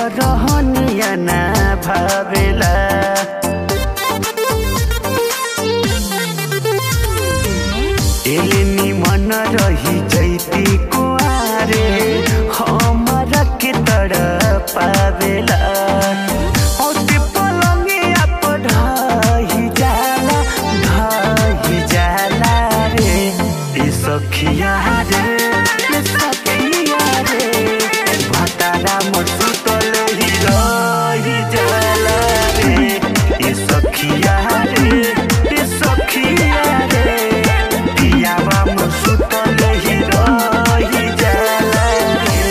रहनिया ना भावेला एले निमन रही जैती कुआरे हमरा के तर पावेला औते पलंगिया पर ढही जाला ढही जाला रे ई सखिया रे ई सखिया रे भतारा मोर सुतल ही रही जाला रे ई सखिया रे ई सखिया रे पियावा मोर सुतल ही रही जाला रे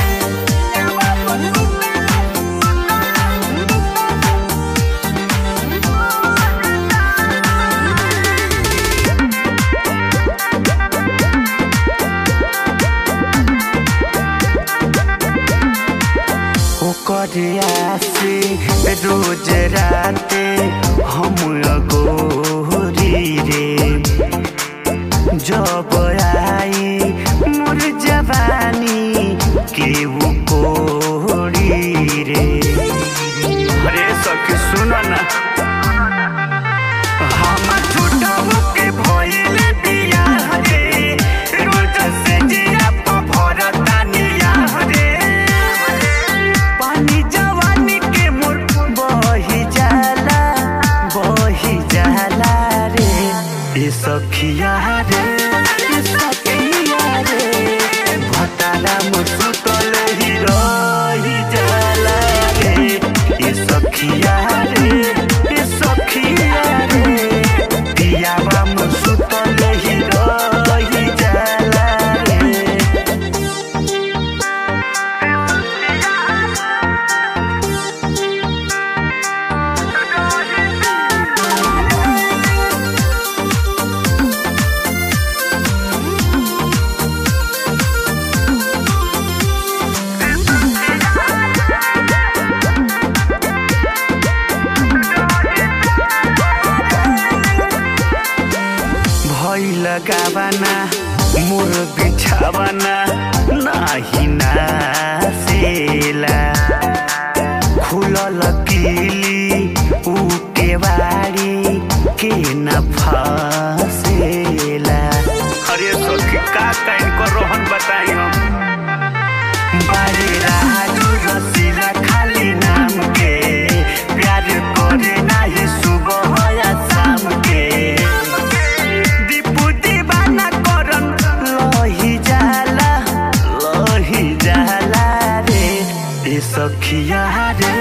ओकर आसे रोज राते हम अगोरी रे जब आई मोर जवानी केहू कोरी रे अरे सखी सुन ना हमर छुटहु के भइल बियाह रे रोज से जिया प भरतानिया रे पानी जवानी के मोर बही जाला बही जाला रे ए सखिया रे ए सखिया रे भतारा मोर सुतल ही रही जाला रे ए सखिया रे ए सखिया रे पियावा मोर सुतल ही रही जाला रे भइल गावाना मोर बिछावाना नाही नासेला खुलल किली ऊ केवाड़ी के न फसेला अरे सखी का काइन को रोहन बताई हम बारे राजू रसीला खाली नाम के प्यार करे नाही सुबह या शाम के दीपू दीवाना करन लही जाला लही जाला रे ए सखिया रे